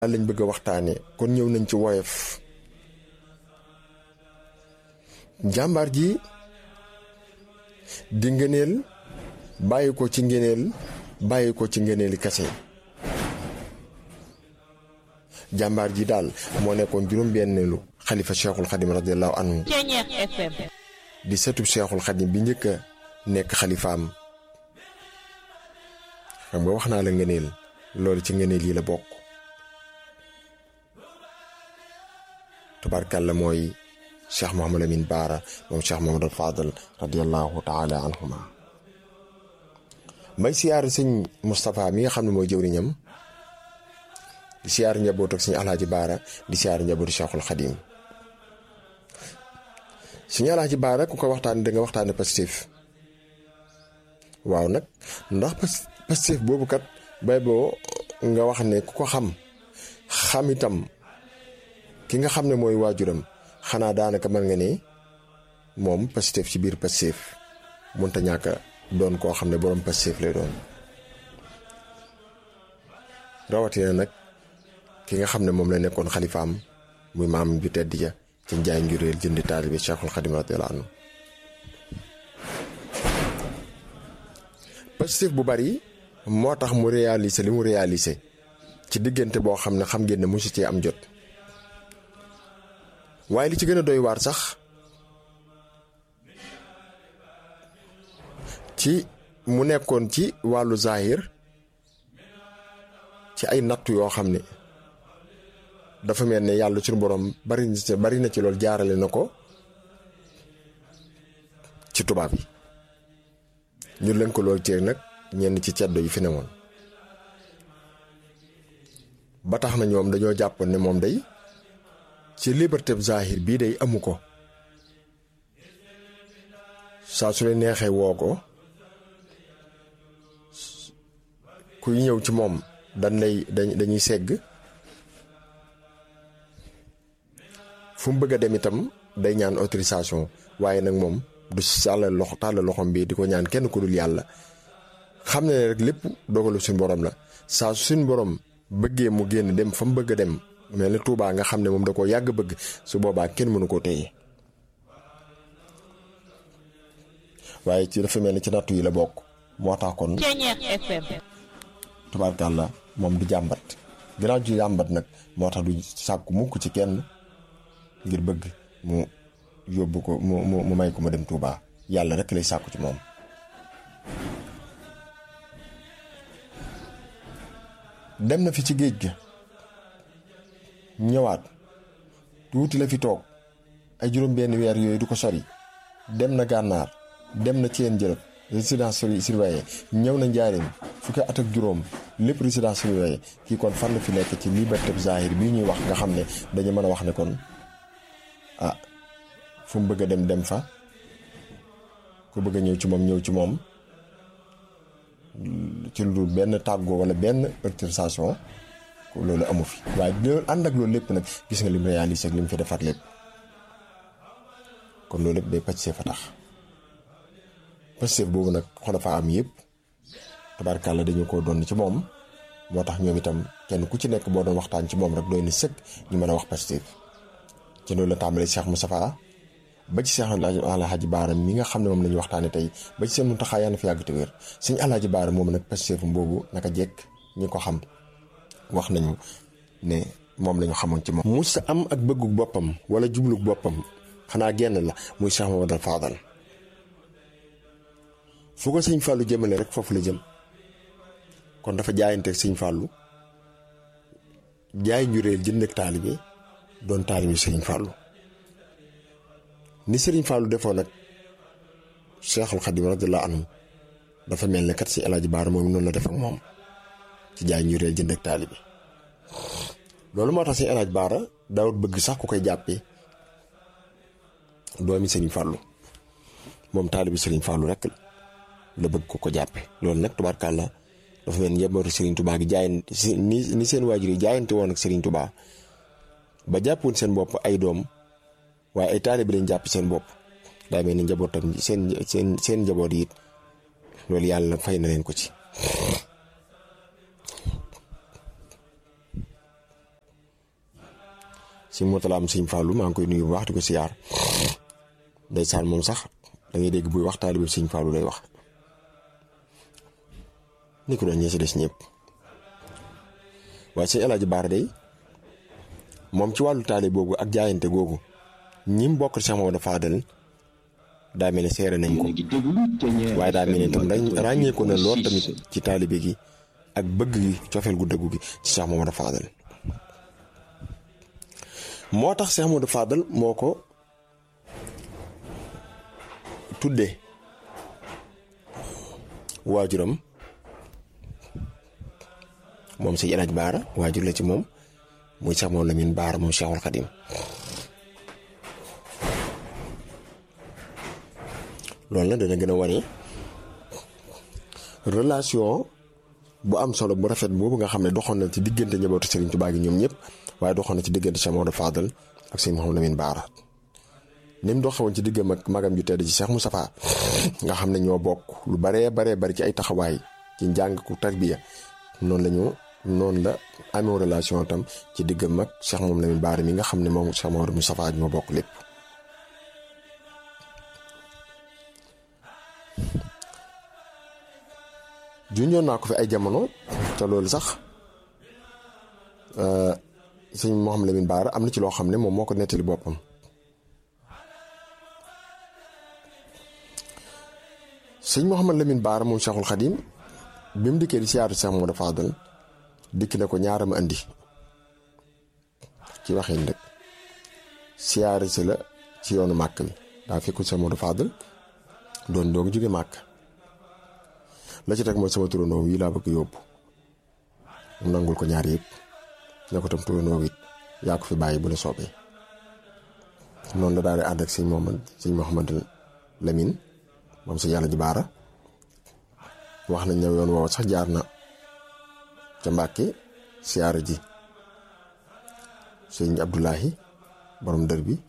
lañ bëgg a waxtaane kon ñëw nañ ci woyof jàmbaar ji di ngëneel bàyyi ko ci ngëneel bàyyi ko ci ngëneeli kase jàmbaar ji daal moo nekkoon juróom-benneelu xalifa cheikhul xadim radiallahu anhu di sëtub cheikhul xadim bi njëkk a nekk xalifaam xam nga wax naa la ngëneel loolu ci ngëneel yi la bokk tubaarkàlla mooy cheikh Mouhamad Amin Baara moom cheikh Mouhamad al Fadal radiallahu taala anhuma may siyaar sëñ Moustapha mi nga xam ne mooy jëwriñam di siyaar njaboot ak sëñ Alaaji Baara di siyaar njabootu cheikhul xadim sëñ Alaaji Baara ku ko waxtaane da nga waxtaane Pastef waaw nag ndax Pastef boobu kat bay boo nga wax ne ku ko xam xam itam ki nga xam ne mooy waajuram xanaa daanaka mën nga ne moom Pastef ci biir Pastef mënta ñàkk doon koo xam ne borom Pastef lay doon rawatina nag ki nga xam ne moom la nekkoon xalifaam muy maam ju tedd ja ci njaay njuréel jëndi taalibe Cheikhul Xadim radiyallahu anhu Pastef bu bari moo tax mu réaliser li mu réaliser ci diggante boo xam ne xam ngeen ne mosu cee am jot waaye li ci gën a doy waar sax ci mu nekkoon ci wàllu zahir ci ay nattu yoo xam ne dafa mel ne yàlla suñu borom bari na bari na ci loolu jaarale na ko ci tubaab yi ñu leen ko loolu ceeg nag ñenn ci ceddo yi fi newoon ba tax na ñoom dañoo jàppoon ne moom day ci liberté zahir bii day amu ko saa su leen neexee woo ko kuy ñëw ci moom dañ lay dañuy segg fu mu bëgg a dem itam day ñaan autorisation waaye nag moom du sàllal loxo tàllal loxom bi di ko ñaan kenn ku dul yàlla xam ne rek lépp dogalu suñ borom la saa su suñ borom bëggee mu génn dem fa mu bëgg a dem mel ni Tuubaa nga xam ne moom da koo yàgg bëgg su boobaa kenn mënu koo téye waaye ci dafa mel ni ci nattu yi la bokk moo tax kon tubaarkàlla moom du jàmbat ginnaaw ju jàmbat nag moo tax du sàkku mukk ci kenn ngir bëgg mu yóbbu ko mu mu may ko ma dem Tuubaa yàlla rek lay sàkku ci moom dem na fi ci géej ga ñëwaat tuuti la fi toog ay juróom benn weer yooyu du ko sori dem na gànnaar dem na ceen jërëb résidence surveillée ñëw na njaareem fukki at ak juróom lépp résidence surveillée kii kon fan la fi nekk ci liberté zahir bii ñuy wax nga xam ne dañu mën a wax ne kon ah fu mu bëgg a dem dem fa ku bëgg a ñëw ci moom ñëw ci moom ci lu dul benn tàggoo wala benn autorisation loolu amu fi waaye loolu ànd ak loolu lépp nag gis nga lim réalisé ak lim fi defaat lépp kon loolu lépp day Pastef fa tax Pastef boobu nag xolafa am yëpp tabarkàlla dañu ko doon ci moom moo tax ñoom itam kenn ku ci nekk boo doon waxtaan ci moom rek doy na sëkk ñu mën a wax Pastef ci loolu la tàmbalee Cheikh Moustapha ba ci Cheikh Alhaji Baara mi nga xam ne moom la ñu waxtaane tey ba ci seen Muntaxa yàlla na fi yàgg te wér sëñ Alhaji Baara moom nag Pastef boobu naka jekk ñi ko xam wax nañu ne moom la ñu xamoon ci moom. mu sa am ak bëggu boppam wala jublu boppam xanaa genn la muy Cheikh Mamadou Fadal fu ko sëñ Fallou jëmale rek foofu la jëm kon dafa jaayante sëñ Fallou jaay njureel jënd ak taalibe doon taalibe sëriñ Fallou ni sëriñ Fallou defoon nag Cheikhul Khadim radiyallahu anhu dafa mel ne kat si El Hadj Baara moom noonu la def ak moom. ci jaay ñu réel jënd ak taalibe loolu moo tax si El Hadj Baara daawut bëgg sax ku koy jàppee doomi Sëriñ Fàllu moom taalibe Sëriñ Fàllu rek la bëgg ko ko jàppe loolu nag tubaarkàlla dafa mel ni njabootu Sëriñ Tubaa gi jaayante ni ni seen waajur yi jaayante woon ak Sëriñ Tubaa ba jàppoon seen bopp ay doom waaye ay taalibe lañ jàpp seen bopp daa mel ni njabootam seen seen seen njaboot yi it loolu yàlla fay na leen ko ci si motalaam sëñ Fallou maa ngi koy nuyu bu baax di ko siyaar ndeysaan moom sax da ngay dégg buy wax taalibe sëñ Fallou lay wax ni ko doon ñee si des ñëpp waaye sëñ El Hadj Baara day moom ci wàllu taalibe boobu ak jaayante googu ñim bokk Cheikh Mamadou Fadel daa mel ne seere nañ ko waaye daa mel ne tam ràññee ko na lool tamit ci taalibe gi ak bëgg gi cofeel gu dëggu gi ci Cheikh Mamadou Fadel moo tax Cheikh Mamadou Fadel moo ko tuddee waajuram moom si El Hadj Baara waajur la ci moom muy Cheikh Mamadou Lamine Baara moom Cheikhul Khadim loolu la dana gën a wane relation bu am solo bu rafet boobu nga xam ne doxoon na ci diggante njabootu Serigne Touba gi ñoom ñëpp waaye doxoon na ci diggante Cheikh Mamadou Fadel ak Serigne Mouhamadou Lamine Baara ni mu doxewoon ci diggam ak magam ju tedd ci Cheikh Moustapha nga xam ne ñoo bokk lu baree baree bari ci ay taxawaay ci njàng ku tarbiya noonu la ñu noonu la amee relation tam ci diggam ak Cheikh Mouhamadou Lamine Baara mi nga xam ne moom Cheikh Mamadou Moustapha ñoo bokk lépp. junjoon naa ko fi ay jamono te loolu sax sëñ Mouhamadou Lamine Baara am na ci loo xam ne moom moo ko nettali boppam sëñ Mouhamadou Lamine Baara moom Cheikhul Khadim bi mu dikkee di siyaaru Cheikh Mamadou Fadel dikk na ko ñaaram andi ci waxin rek siyaare si la ci yoonu màkk bi daa fekkul Cheikh Mamadou Fadel doon doog jóge màkk la ci teg mooy sama turandoo yi laa bëgg yóbbu mu nangul ko ñaar yëpp ne ko tam turandoo it yaa ko fi bàyyi bu la soobee noonu la daal di ànd ak sëñ Mohamad sëñ Mouhamadou Lamine moom sëñ yàlla ji baara wax nañ ne yoon woowu sax jaar na ca Mbàkke siyaara ji sëñ Abdoulahi borom dër bi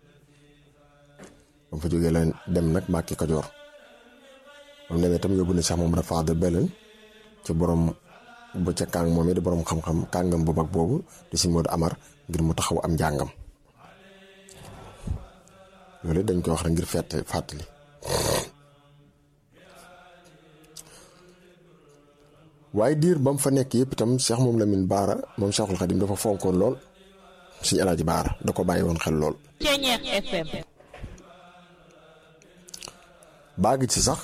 ba mu fa jógee la dem nag Mbàkke Kajoor moom demee tam yóbbu na sax moom dafa de belal ci borom ba ca kàng moom it di borom xam-xam kàngam bu mag boobu di si Modou Amar ngir mu taxaw am njàngam loolu dañ koy wax rek ngir fett fàttali waaye diir ba mu fa nekk yëpp itam Cheikh moom Lamine Baara moom Cheikhul Khadim dafa fonkoon lool suñu alaaji Baara da ko bàyyi woon xel lool. baagi ci sax.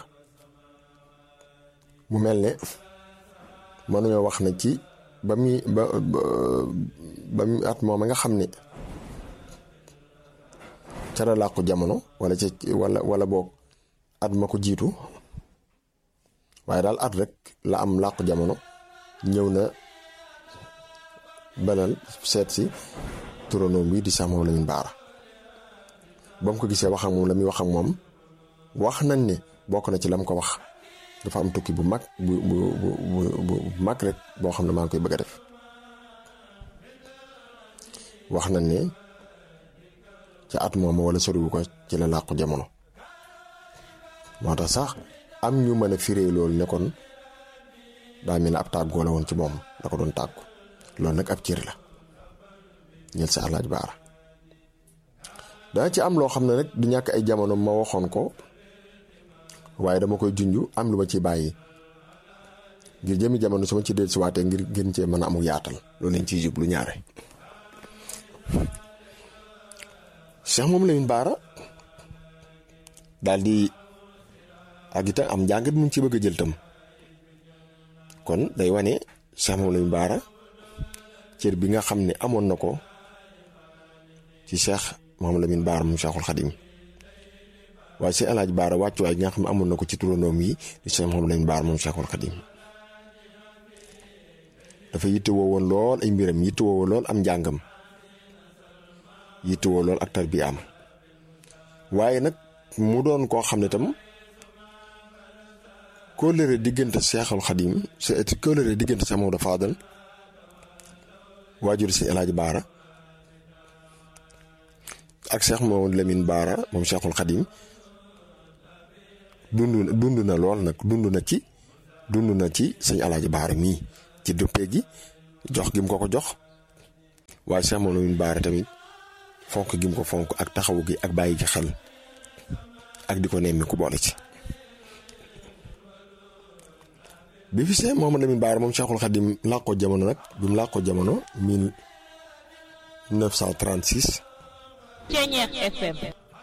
mu mel ne mënuñoo wax na ci ba muy ba ba muy at moom nga xam ne ca la làqu jamono wala ca wala wala boog at ma ko jiitu waaye daal at rek la am làqu jamono ñëw na belal seet si turandoom bi di Cheikh Mamadou Lamine Baara ba mu ko gisee wax ak moom la muy wax ak moom wax nañ ne bokk na ci lam ko wax dafa am tukki bu mag bu bu bu bu mag rek boo xam ne maa ngi koy bëgg a def wax nañ ne ca at moom wala soriwu ko ci la làqu jamono moo tax sax am ñu mën a firee loolu ne kon daa mel ne ab tàggoo la woon ci moom da ko doon tàggu loolu nag ab cër la ñel sa alaaj baara dana ci am loo xam ne rek du ñàkk ay jamono ma waxoon ko waaye dama koy junj am lu ma ci bàyyi ngir jëmi jamono su ma ci dellu si waatee ngir gën cee mën a amul yaatal loolu lañ ciy jublu ñaare. Cheikh moom Lamine Baara daal di ak itam am njàngat mu ci bëgg a jël tam kon day wane Cheikh moom Lamine Baara cër bi nga xam ne amoon na ko ci Cheikh moom Lamine Baara moom Cheikhul Khadim waaye si alaaj baara wàccuwaay gi nga xam ne amoon na ko ci turandoom yi di Cheikh Mouhamadou Lamine Baara moom Cheikhul Khadim dafa yittewoo woon lool ay mbiram yittewoo lool am njàngam yittewoo lool ak tarbiyaam waaye nag mu doon koo xam ne tam kóllëre diggante Cheikhul Khadim c'est kóllëre diggante Cheikh Mamadou Fadal waajur si alaaj baara ak Cheikh Mouhamadou Lamine Baara moom Cheikhul Khadim dund dund na lool nag dund na ci dund na ci sëñ alaaji baara mii ci dëppee gi jox gi mu ko ko jox waaye Cheikh Mouhamadou Lamine Baara tamit fonk gi mu ko fonk ak taxawu gi ak bàyyi gi xel ak di ko nemmi ku boole ci bi fi see Mouhamadou Lamine Bara moom Cheikhul Khadim làqoo jamono nag bi mu làqoo jamono 1936 Ceñeex FM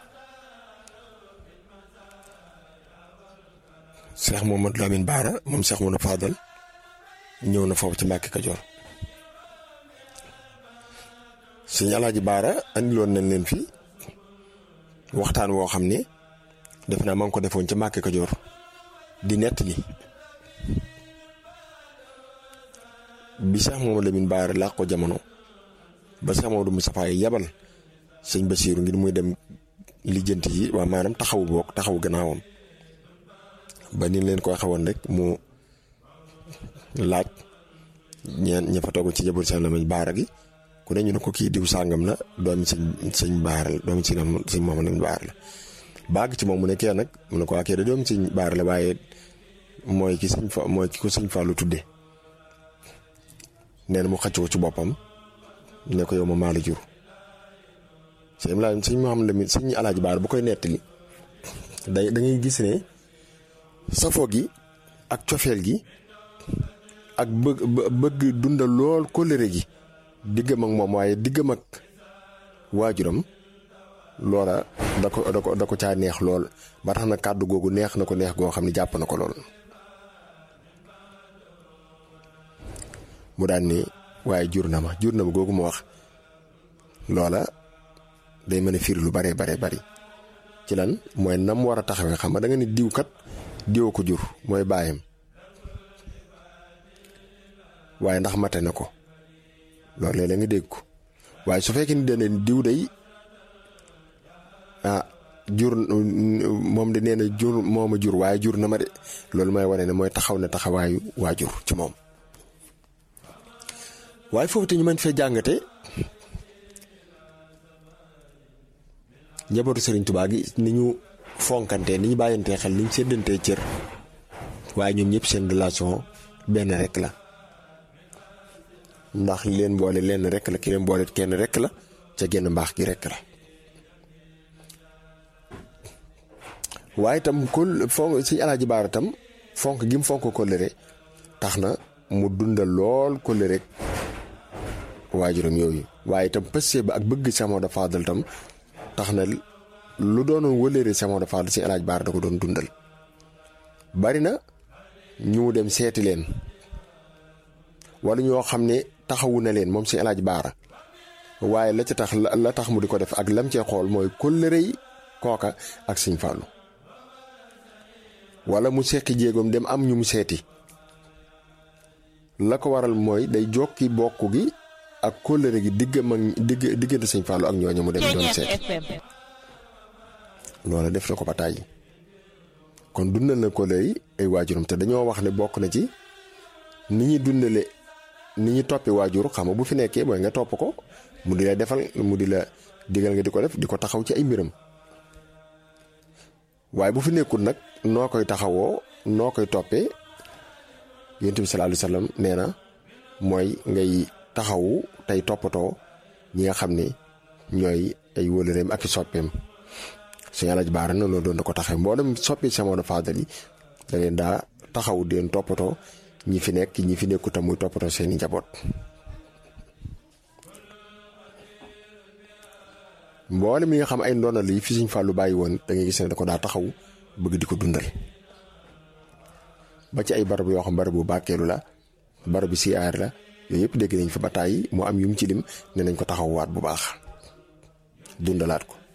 Cheikh Mouhamadou Lamine Bara moom Cheikh Mouhamadou Fadal ñëw na foofu ci Mbàkke Kajoor sëñ Alaaji Baara andiloon nañ leen fi waxtaan woo xam ne def naa ma ngi ko defoon ca Mbàkke Kajoor di nettali bi Cheikh Mouhamadou Lamine Bara làq ko jamono ba Cheikh Mamadou Moustapha yi yabal sëñ Basiiru ngir muy dem lijjanti yi waa maanaam taxawu boog taxawu gannaawam ba ni leen ko waxee woon rek mu laaj ñeen ña fa toog ci jaboot Cheikh Lamine Bara gi ku ne ñu ne ko kii diw sàngam la doomi sëñ sëñ Baara la doomi sëñ sëñ Mouhamadou Lamine Bara la baag ci moom mu ne kee nag mu ne ko waa kee da doomi sëñ Baara la waaye mooy ki sëñ fa mooy ki ko sëñ Fallou tudde nee na mu xëcc ko ci boppam ne ko yow ma maa la jur sëñ la sëñ Mouhamadou Lamine sëñ Alaaji Baara bu koy nettali day da ngay gis ne safoo gi ak cofeel gi ak bëgg bëgg dundal lool kóllëre gi diggam ak moom waaye diggam ak waajuram loola da ko da ko da ko caa neex lool ba tax na kàddu googu neex na ko neex goo xam ne jàpp na ko lool mu daan ni waaye jur na ma jur na ma googu mu wax loola day mën a firi lu bare bare bari ci lan mooy nam war a taxawee xam nga da nga ni diw kat diwoo ko jur mooy baayam waaye ndax mate na ko loolu léeg-léeg nga dégg ko waaye su fekkee ni dana diw day ah jur moom de nee na jur moo ma jur waaye jur na ma de loolu mooy wane ne mooy taxaw na taxawaayu waajur ci moom waaye foofu te ñu mën fee jàngate njabootu Serigne Touba gi ni ñu fonkantee ni ñu bàyyantee xel ni ñu séddantee cër waaye ñoom ñëpp seen relation benn rek la ndax li leen boole lenn rek la ki leen boole kenn rek la ca genn mbaax gi rek la waaye itam kol fonk si alaaji baara tam fonk gi mu fonk kóllëre tax na mu dundal lool kóllëre rek waajuram yooyu waaye itam pësse ba ak bëgg Cheikh Maodo Fadal tam tax na lu doonoon wëlëre Cheikh Maodo Fadal si alaaji baara da ko doon dundal bari na ñu dem seeti leen wala ñoo xam ne taxawu na leen moom si El Hadj Baara waaye la ca tax la tax mu di ko def ak lam cee xool mooy kóllëre yi kooka ak Sëñ Fallu wala mu sekki jéegoom dem am ñu mu seeti la ko waral mooy day jokki bokk gi ak kóllëre gi diggam ak digg diggante Sëñ Fallu ak ñooñu mu dem doon Ceñeex seeti FM loola def na ko ba tàyyi kon dundal na kóllëre yi ay waajuram te dañoo wax ne bokk na ci ni ñuy dundale ni ñu toppi waajur xam nga bu fi nekkee mooy nga topp ko mu di la defal mu di la digal nga di ko def di ko taxaw ci ay mbiram waaye bu fi nekkul nag noo koy taxawoo noo koy toppee yonent bi sallallahu alayhi wasallam nee na mooy ngay taxawu tey toppatoo ñi nga xam ne ñooy ay wëlëreem ak i soppeem suñu alaj baara na loolu doon da ko taxaw mboolem soppi Cheikh Maodo Fadal yi da leen daa taxaw di leen toppatoo ñi fi nekk ñi fi nekku tam muy toppatoo seeni njaboot mboole mi nga xam ay ndonal yi fi Sëñ Fallu bàyyi woon da ngay gis ne da ko daa taxaw bëgg di ko dundal ba ci ay barab yoo xam barabu bàkkeelu la barabu siyaar la yooyu yëpp dégg nañ fa ba tàyyi moo am yu mu ci lim ne nañ ko taxawwaat bu baax dundalaat ko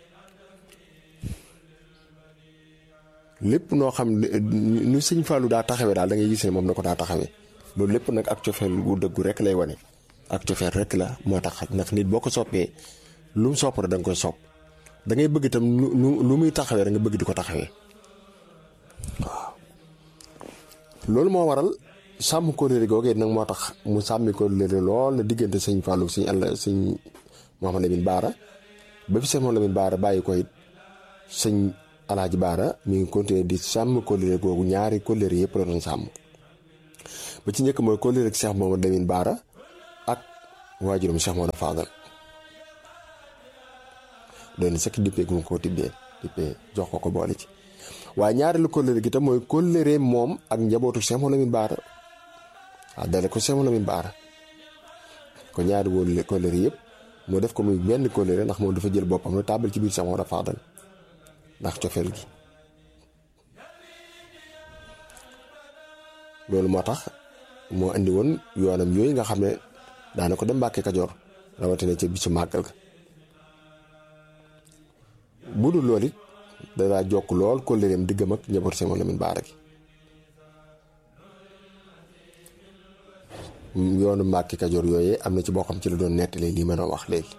lépp noo xam ne nu Sëñ Fallu daa taxawee daal da ngay gis ne moom na ko daa taxawee loolu lépp nag ak cofeel gu dëggu rek lay wane ak cofeel rek la moo tax ndax nit boo ko soppee lu mu sopp rek da nga koy sopp da ngay bëgg itam lu lu lu muy taxawee rek nga bëgg di ko taxawee waaw. loolu moo waral sàmm kóllëre googee nag moo tax mu sàmmi kóllëre lool la diggante sëñ Fallou sëñ àll sëñ Mouhamadou Lamine Baara ba fi sëñ Mouhamadou Lamine Baara bàyyi ko it sëñ Alaaji Baara mi ngi continuer di sàmm kóllëre googu ñaari kóllëre yëpp la doon sàmm ba ci njëkk mooy kóllëre ak Cheikh Mouhamadou Lamine Baara ak waajuram Cheikh Maodo Fadal doy na sëkk dippee gu ko tibbee dippee jox ko ko boole ci waaye ñaareelu kóllëre gi tam mooy kóllëre moom ak njabootu Cheikh Mouhamadou Lamine Bara waaw dale ko Cheikh Mouhamadou Lamine Bara ko ñaari wóolu kóllëre yëpp moo def ko muy benn kóllëre ndax moom dafa jël boppam la tàbbal ci biir Cheikh Mouhamadou Fadal ndax cofeel gi loolu moo tax moo andi woon yoonam yooyu nga xam ne daana ko dem Mbàkke Kajoor rawatina ca bisu màggal ga bu dul loolu it danaa jokk lool kóllëreem diggam ak njaboot Cheikh Mouhamadou Lamine Bara gi yoonu Mbàkke Kajoor yooyee am na ci boo xam ci la doon nettali lii ma doon wax léegi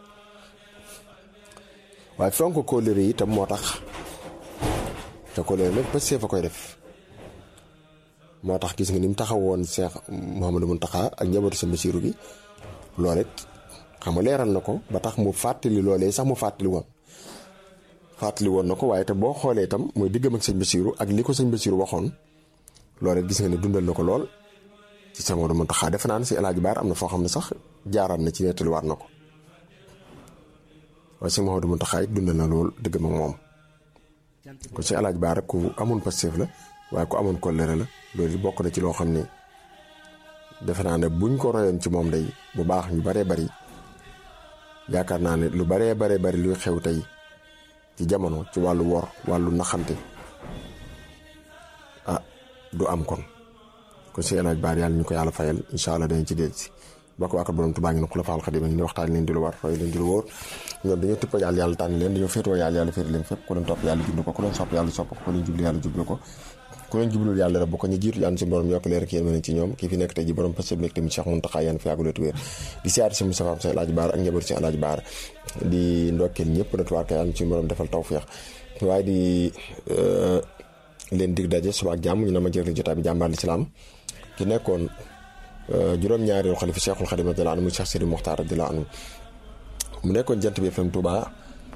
waaye fonk kóllëre yi itam moo tax te kóllëre nag ba see fa koy def moo tax gis nga ni mu taxawoon Cheikh Mouhamadou Mountakha ak njabootu sa Basiiru gi loolu it xam nga leeral na ko ba tax mu fàttali loolee sax mu fàttali woon fàttali woon na ko waaye te boo xoolee itam mooy diggam ak sëñ Basiiru ak li ko sëñ Basiiru waxoon loolu it gis nga ne dundal na ko lool ci Cheikh Mouhamadou Mountakha defe naa ne si El Hadj Baar am na foo xam ne sax jaaraat na ci nettaliwaat na ko waaye Cheikh Mouhamadou Mountakha it dundal na lool diggam ak moom ko si El Hadj Baar ku amoon Pastef la waaye ku amoon kóllëre la loolu bokk na ci loo xam ne defe naa ne buñ ko royoon ci moom day bu baax ñu baree bari yaakaar naa ne lu baree baree bari luy xew tey ci jamono ci wàllu wor wàllu naxante ah du am kon kon si El Hadj Baar yàlla ñu ko yàlla fayal incha allah dañ ci dégg si bokk waa borom Tuubaa ngi ne Xulafaal Xadiim ngi ne waxtaan leen di lu war roy leen di lu wóor ñoom dañoo tëpp yàlla yàlla tànn leen dañoo féetoo yàlla yàlla féete leen fépp ku leen topp yàlla jublu ko ku leen sopp yàlla sopp ko ku leen jublu yàlla jublu ko ku leen jublul yàlla rek bu ko ñu jiitu yàlla si borom yokk leer ak yéen mën ci ñoom kii fi nekk tey ji borom parce que nekk tamit Cheikh Mountakha yaan fi yàgguleetu wér di siyaar si Moustapha Sy El Hadj Baar ak njaboot si El Hadj Baar di ndokkeel ñëpp na tuwaar ka yàlla ci borom defal tawfeex waaye di leen dig daje suba ak jàmm ñu na ma jël jotaay bi jàmbaar lislaam ki nekkoon juróom-ñaareelu xalifa Cheikhul Khadim radiyallahu anhu mu Cheikh Sidi Mokhtar radiyallahu anhu mu nekkoon jant bi FM Touba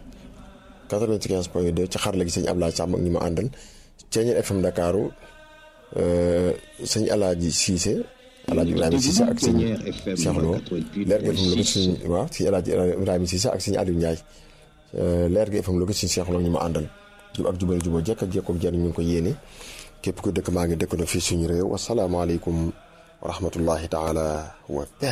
95 point 2 ci xarala gi sëñ Ablaye Samb ak ñi ma àndal Ceeñeel FM Dakaru sëñ Alaaji Cissé Alaaji Ibrahima Cissé ak sëñ Cheikh Lo leer gi FM Louga sëñ waaw si Alaaji Ibrahima Cissé ak sëñ Aliou Ndiaye leer gi FM Louga sëñ Cheikh Lo ñu ma àndal jub ak jubal jubal jekk ak jekkoom jëriñ ñu ngi ko yéene képp ku dëkk maa ngi dëkk na fii suñu réew wasalaamaaleykum wa rahmatullahi taala wa